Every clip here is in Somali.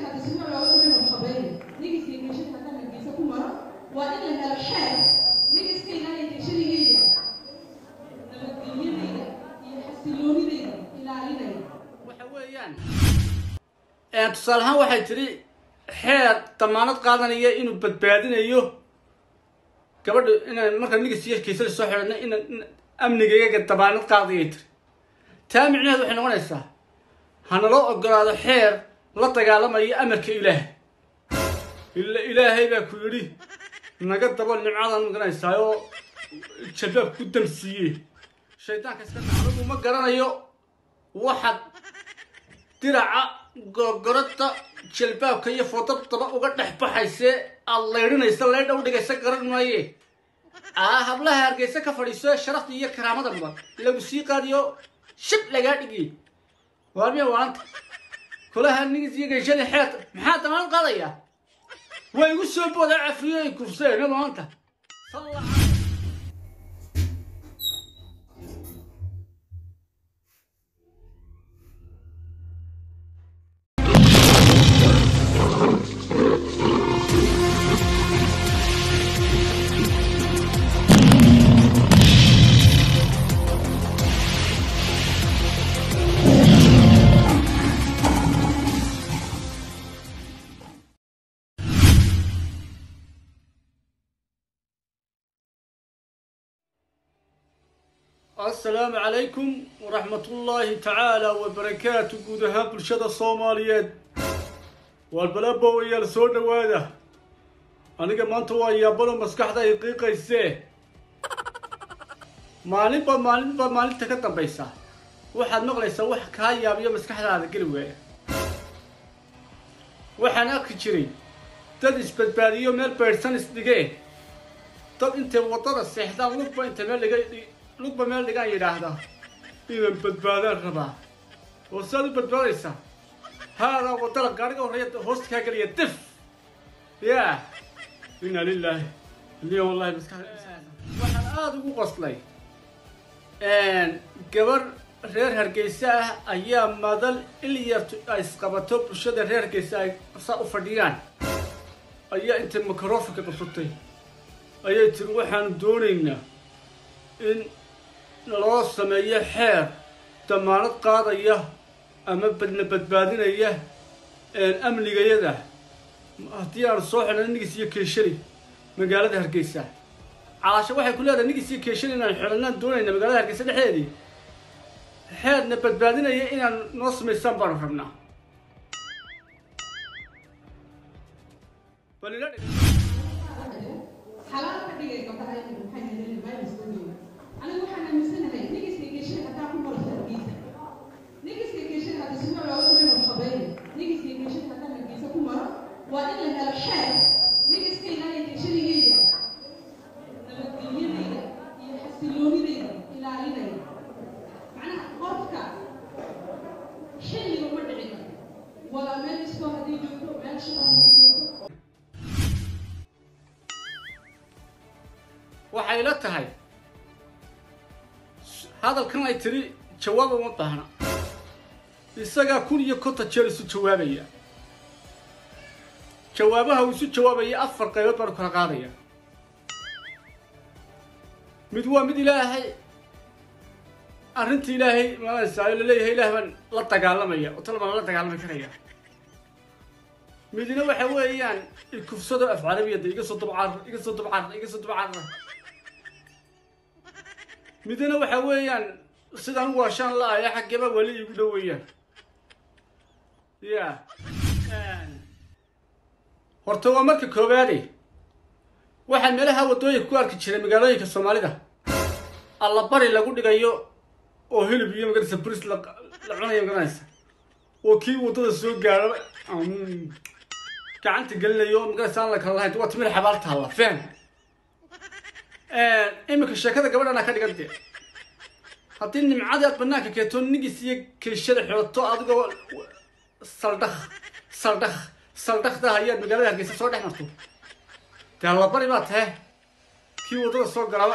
hadda sima looga gurin oo qabeyn nigiskii geeshada haddaan hargeysa ku maro waa in la helo xeer nigiska ilaahay geeshadayda nabadgelyadayda iyo xasiloonidayda ilaalinaya waxa weeyaan tusaale ahaan waxay tidhi xeer damaanad qaadanaya inuu badbaadinayo gabadha inaan markaa nigis iyo kaysada soo xidhana in amnigayga damaanad qaadayay tiri taa micnaheed waxay noqonaysaa hanaloo ogolaado xeer la dagaalamaya amarka ilaah ila ilaahay baa ku yidhi naga dabo nimcadan magaranaysaa oo jalbaab ku damsiiye shaydaanka iska anigu ma garanayo waxaad diraca gorgorada jalbaabka iyo foodadaba uga dhex baxaysee aad laydhinaysa laydha u dhigaysa garan maaye aa hablaha hargeysa ka fadhiiso sharafta iyo karaamada mudan lagu sii qaadiyo shib lagaa dhigi waarmiya waanta kulaha nigis iyo geeshadii xeerta maxaa damaanad qaadaya waa igu soo booda cafiyo ay kufseen maanta salla asalaamu calaykum waraxmatullaahi tacaala wabarakaatu guud ahaan bulshada soomaaliyeed waalbalaabowayaal soo dhowaada aniga maanta waa yaabalo maskaxda ay qiiqaysee maalinba maalinba maalinta ka dambaysa waxaad maqlaysaa wax kaa yaabiyo maskaxdaada geli waaya waxaan arki jiray dad isbadbaadiyo meel baydhsan isdhigee dad intay waddada seexdaan lugba inta meel dhiga lugba meel dhigaan yidhaahdaa inaan badbaadaan rabaa oo saad u badbaadaysaa haadaa waddada gaadhiga horreeya hoosta kaa geliya dif yaa inna lilaahi liya wallahi maskaxda waxaan aada ugu qoslay gabar reer hargeysa ah ayaa madal ilyartu ay isqabato bulshada reer hargeysa ay saa u fadhiyaan ayaa intay microfonka qabsatay ayay tiri waxaanu doonaynaa in loo sameeyo xeer damaanad qaadaya ama badna badbaadinaya amnigayada haddii aanu soo xidhno nigis iyo keeshani magaalada hargeysa caasho waxay ku leedahay nigis iyo keeshani inaan xidhanaan doonayna magaalada hargeysa dhexdeedii xeerna badbaadinaya inaan noo samaysaan baanu rabnaa bal ila dhig xalaal ka dhigay gabdhaha inay maxay helin virus weyn anigu waxaan aaminsanahay nigiska geeshada hadaa ku maro hargeysa nigiska geeshada hadda sima looga gurin oo qabeyn nigiska geeshada haddaan hargeysa ku maro waa in la helo xeer nigiska ilaahay geeshadayda nabadgelyadayda iyo xasiloonidayda ilaalinaya macnaha qofka xilliga ma dhicin walaa meel iskoo haddii joogto meel shaqo haddii joogto waxay la tahay hadalkan ay tiri jawaab uma baahna isagaa kun iyo konton jeer isu jawaabaya jawaabaha uu isu jawaabaya afar qaybood baanu kala qaadaya mid waa mid ilaahay arrinta ilaahay malanaysaa laleeyahay ilaah baan la dagaalamaya oo tal baan la dagaalami karaya midna waxa weeyaan ikufsado af carabiyada iga soo dabcaar iga soo dabcaar iga soo dabcaar midna waxa weeyaan sidaan u waashaan la-aya xaggeba weli igu dhow weeyaan ya horta waa marka koowaade waxaa meelaha waddooyinka ku arki jiray magaalooyinka soomaalida allabari lagu dhigayo oo hilib iyo magaraysa bris la la cunayo magaranaysa oo kii waddada soo gaaro gacanta gelinayo magaraysa aan la kala lahayn waa timir xabaal taalla faham iminka sheekada gabadhana ka dhigan dee haddii nimcadii aad banaanka keeto nigis iyo keeshada xidhato adigoo saldhakh saldhakh saldhakhda ayaad magaalada hargeysa soo dhex marto dee allabari baa tahe kii waddada soo galaaba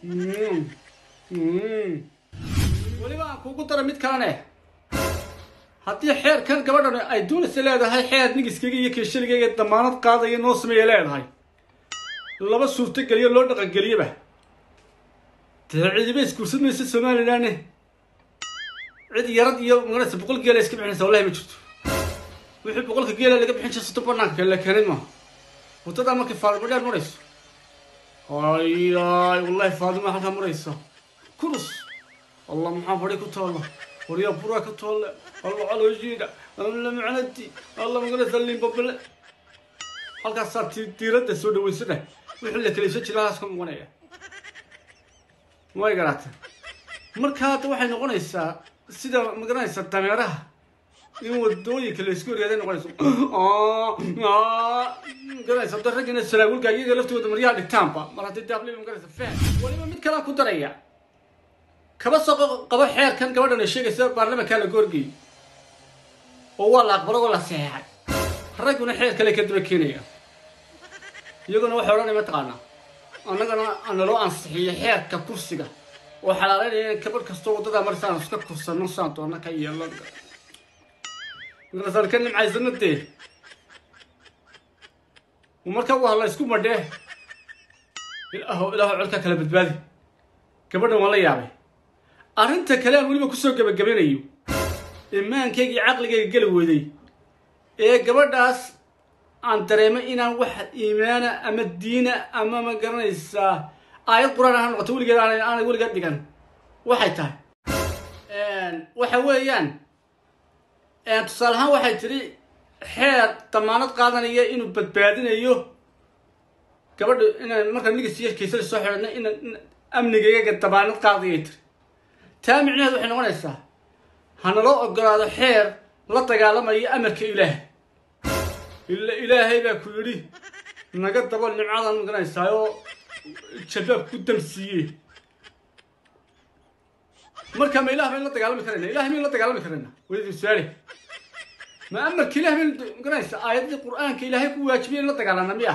weliba aan kuugu dara mid kalene haddii xeerkan gabadhan ay doonaysa leedahay xeer nigiskayga iyo keeshaligayga damaanad qaadaya noo sameeya leedahay laba suurtogeliyo loo dhaqangeliyaba dee cidiba isguursan maysa somalilanne cid yarad iyo maganaysa boqol geela iska bixinaysa wallahi ma jirto wixii boqolka geela laga bixin jira soddon banaanka la keenay maaha waddadaa markay faadimo dheer marayso ayaay wallahi faadima halkaa maraysa kurus allah maxaa fadhi ku taalla waryaa buraa ka toolle alla calooshiida alla macnati alla maganaysa limbabale halkaasaa ti diiradda soo dhaweysana wixii la kalaysan jira halkaas ka muuqanaya way garaata marka hadda waxay noqonaysaa sida magaranaysa dameeraha in wadooyinka la isku horyeeday noqonayso magaranaysa hadda raggina salaawilka iyaga laftooda maryaha dhigtaanba mar haddii daabli magaranaysa faham waliba mid kalaa ku daraya kaba soo qabo xeerkan gabadhan ay sheegaysa baarlamankaa la goorgeyy oo waa la aqbalo oo la saxeexay ragguna xeer kale ka daba keenaya iyaguna waxay odhanaya mataqaanaa annagana naloo ansixiyo xeerka kursiga oo xalaaleynaya in gabadh kastoo waddadaa marisaan iska kursano saan doona ka yeelan markaasaan ka nimcaysano dee marka waa la isku madhee ilaaho ilaaho codka kala badbaadi gabadhan waan la yaabay arrinta kale aan weliba kusoo gabagabanayo imaankaygii caqligayga geli weyday ee gabadhaas aan dareemay inaan wax iimaana ama diina ama ma garanaysaa aayad qur-aan ha noqoto weligeed aan aanay weligeed dhigan waxay tahay waxa weeyaan tusaale ahaan waxay tidhi xeer damaanad qaadanaya inuu badbaadinayo gabadha inaan markaa nigisiyo kaysada soo xidhana ina amnigayga damaanad qaadayay tiri taa micnaheed waxay noqonaysaa hanaloo ogolaado xeer la dagaalamayo amarka ilaah ila ilaahay baa ku yidhi naga dabo nimcadan maganaysaa oo jabaab ku damsiiye marka ma ilah bayn la dagaalami karayna ilahay mayn la dagaalami karayna waydi su-aale ma amarka ilah bayn maganaysaa aayadii qur-aanka ilaahay ku waajibiyay in la dagaalana miya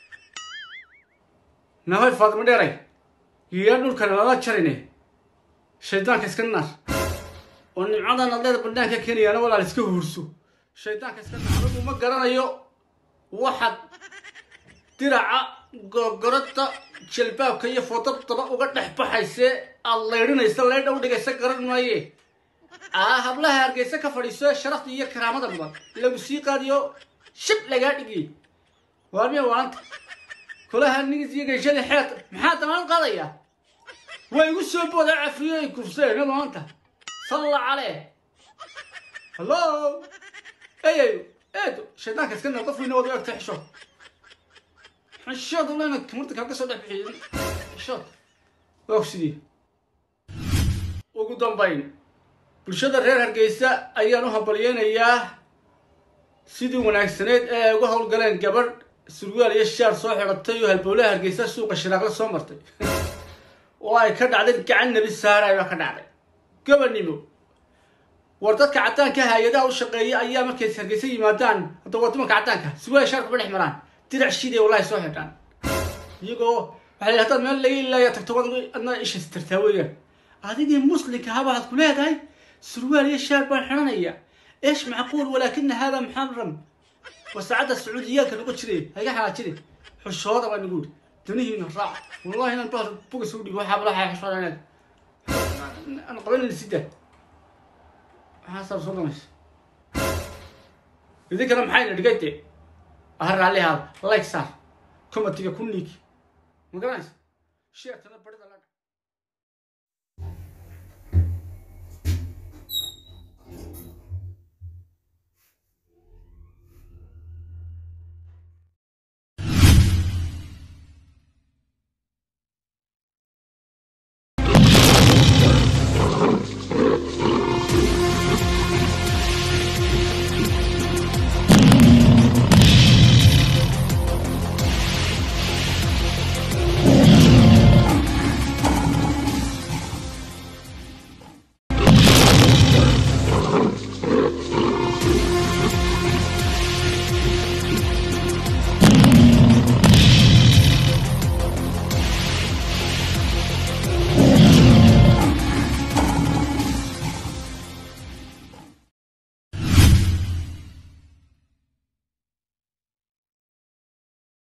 nahoy faadimo dheeray yaa dhulkana lala jarine shaydaanka iska naar oo nimcadan adleeda bandhaanka keenayaana walaal iska huurso shaydaanka iska naar anigu ma garanayo waxaad diraca gorgorada jalbaabka iyo foodadaba uga dhex baxaysee aad laydhinaysa laydha u dhigaysa garan maaye aa hablaha hargeysa ka fadhiiso sharafta iyo karaamada mudan lagu sii qaadiyo shib lagaa dhigi waarmiya waanta kulaha nigis iyo gayshadii xeerta maxaa damaanad qaadaya way igu soo booda cafiyo ay kufseen maanta salla calee hallo eyayo eedo shaydaanka iska nar qof weyna wada egta xishood xishood ulena kamarta kaaga soo dhex bixiy xishood waa sidii ugu dambayn bulshada reer hargeysa ayaan u hambalyeynayaa sidii wanaagsaneyd ee ay uga howlgaleen gabadh surwaal iyo shaar soo xidhatay oo halbowlaha hargeysa suuqa shiraaqla soo martay oo ay ka dhacday gacan nebi saaray baa ka dhacday gobonnimo war dadka caddaanka hay-adaha u shaqeeya ayaa markay hargeysa yimaadaan hadda waa dumarka caddaanka surwaal shaar kuma dhex maraan dirac shiiday wallahi soo xidhaan iyagoo waxay la hadaad meel laga ilaaya tagto adna isha istirtaa weeyaan adigii muslimka haba waxaad ku leedahay surwaal iyo shaar baan xidhanaya ايش معقول ولكن هذا محرم وساعات السعوديات كانوا بتشري هيك حاجة حش هذا ما نقول دنيه نراع والله انا الظهر فوق سعودي وحاب راح يحصل انا انا قبل السدة حصل صدمش يذيك انا محاين لقيتي اهر عليها لايك صار كما تيجي كونيك ما قرانش شير تنا برد